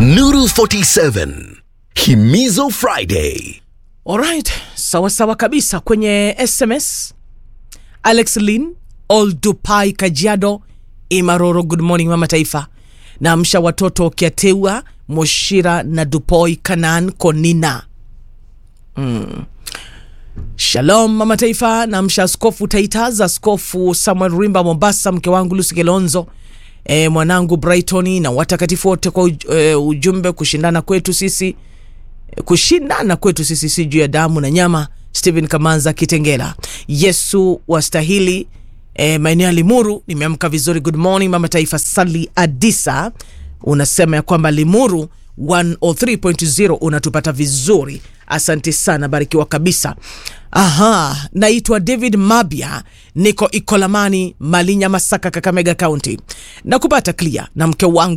Nuru 47 Himizo Friday. Alright, sawa sawa kabisa. Kwenye SMS Alex Lin Oldupai Kajiado Imaroro, good morning mama taifa. Naamsha watoto Kiateua Moshira na Dupoi Kanan Konina. Mm. Shalom mama taifa, naamsha Askofu Taitas, Askofu Samuel Rimba Mombasa, mke wangu Lucy Kilonzo e, mwanangu Brighton na watakatifu wote kwa uj, e, ujumbe kushindana kwetu sisi kushindana kwetu sisi si juu ya damu na nyama. Stephen Kamanza Kitengela, Yesu wastahili. E, maeneo ya Limuru nimeamka vizuri. Good morning mama taifa. Sali Adisa unasema ya kwamba Limuru 103.0 unatupata vizuri, asante sana, barikiwa kabisa. Aha, naitwa David Mabia, niko Ikolamani, Malinya, Masaka, Kakamega County, na kupata clear na mke wangu